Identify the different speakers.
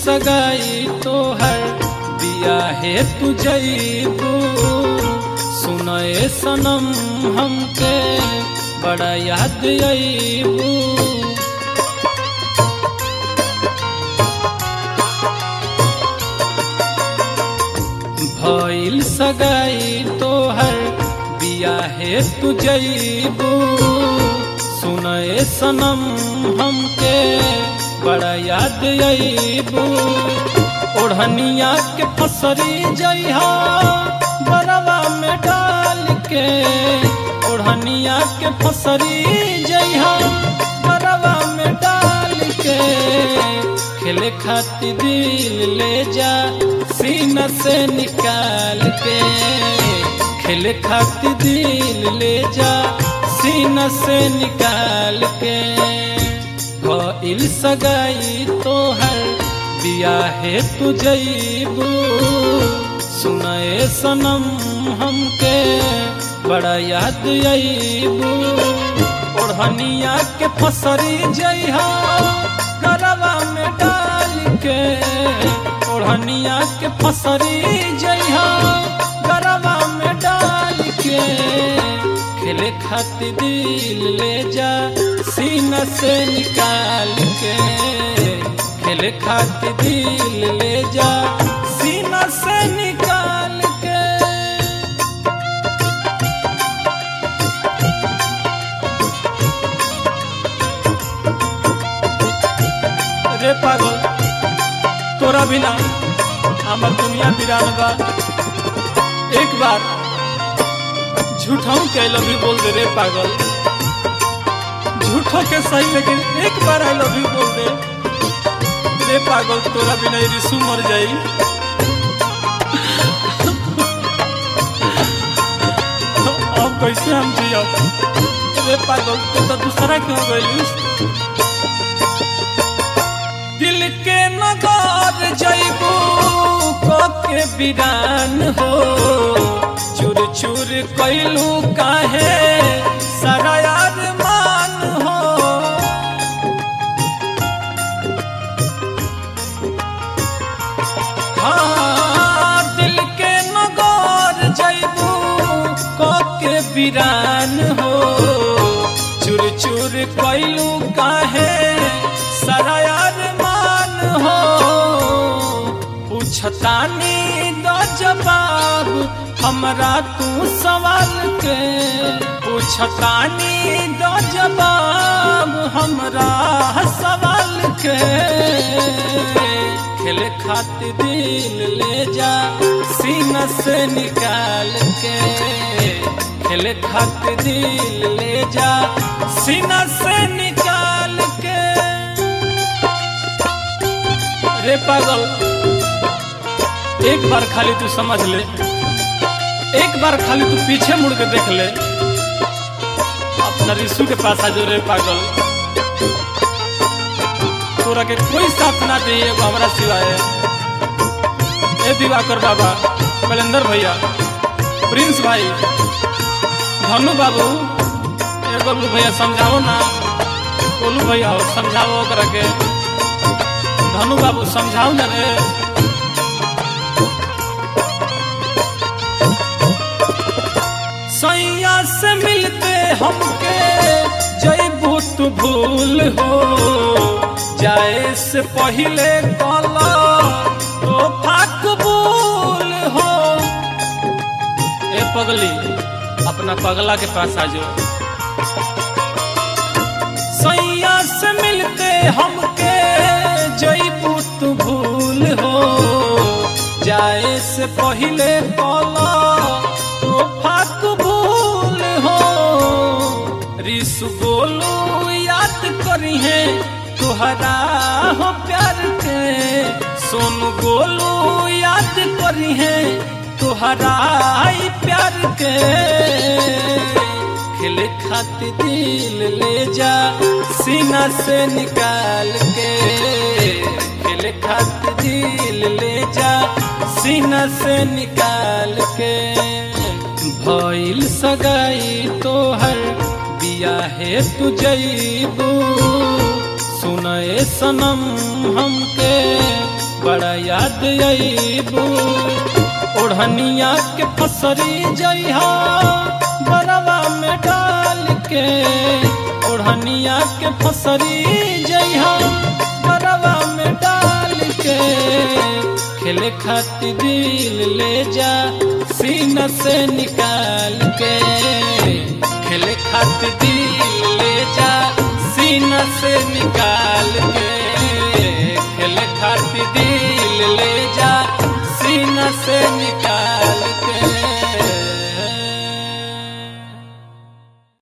Speaker 1: सगाई तोहर बिया है तू जईबू सुनए सनम हमके बड़ा याद अईबू भइल सगाई तोहर बिया है तू जईबू सुनए सनम हमके बड़ा याद अईबू ओढ़निया के फसरी जइहा बरवा में डाल के ओढ़निया के फसरी जइहा बरवा में डाल के खेले खातिर दिल ले जा सीना से निकाल के खेले खातिर दिल ले जा सीना से निकाल के भइल सगाई तोहर बिया है तू जईबू सुनए सनम हमके बड़ा याद अईबू ओढ़निया के फसरी जइहा गरवा में डाल के ओढ़निया के फसरी जइहा गरवा में डाल के खेले खातिर दिल ले जा सीना से निकाल के खेले खातिर दिल ले जा सीना से निकाल के रे पागल तोरा बिना हमर दुनिया बिरान बा एक बार झूठाऊ के आई लव यू बोल दे रे पागल झूठो के सही लेकिन एक बार आई लव यू बोल दे रे पागल तोरा बिना ये रिसू मर जाई अब कैसे हम जियब रे पागल तू तो दूसरा क्यों गइलिस दिल के नगर जइबू के बिरान हो चूर चूर कैलू काहे सारा यार मान हो हाँ दिल के नगर जइबू के बिरान हो चूर चूर कैलू काहे सारा यार मान हो पूछतानी दो जवाब हमरा तू सवाल के पूछतानी दो जवाब हमरा सवाल के खेले खातिर दिल ले जा सीना से निकाल के खेले खातिर दिल ले जा सीना से निकाल के रे पागल एक बार खाली तू समझ ले एक बार खाली तू पीछे मुड़ के देख ले अपना रिसू के पास आ जो रे पागल तोरा के कोई साथ ना दे एगो हमरा सिवाय ए दिवाकर बाबा कलेंदर भैया प्रिंस भाई धनु बाबू ए गोलू भैया समझाओ ना गोलू भैया हो समझाओ ओकरा के धनु बाबू समझाओ ना रे सैया से मिलते हमके जैबू तू भूल हो जाए से पहले कला तो फाकबूल हो ए पगली अपना पगला के पास आ जाओ सैया से मिलते हमके जैबू तू भूल हो जाए से पहले कला तो फाकबूल हो रिसु बोलू याद करी है तुहरा हो प्यार के सोनू गोलू याद करी है तुहरा ही प्यार के खेले खातिर दिल ले जा सीना से निकाल के खेले खातिर दिल ले जा सीना से निकाल के भइल सगाई तोहर बिया है तू जईबू सुनए सनम हमके बड़ा याद अबू ओढ़निया के फसरी जइहा बरवा में डाल के ओढ़निया के फसरी जइहा बरवा में डाल के खेले खातिर दिल ले जा सीना से निकाल के खेले खातिर दिल ले जा सीना से निकाल के खेले खातिर दिल ले जा सीना से निकाल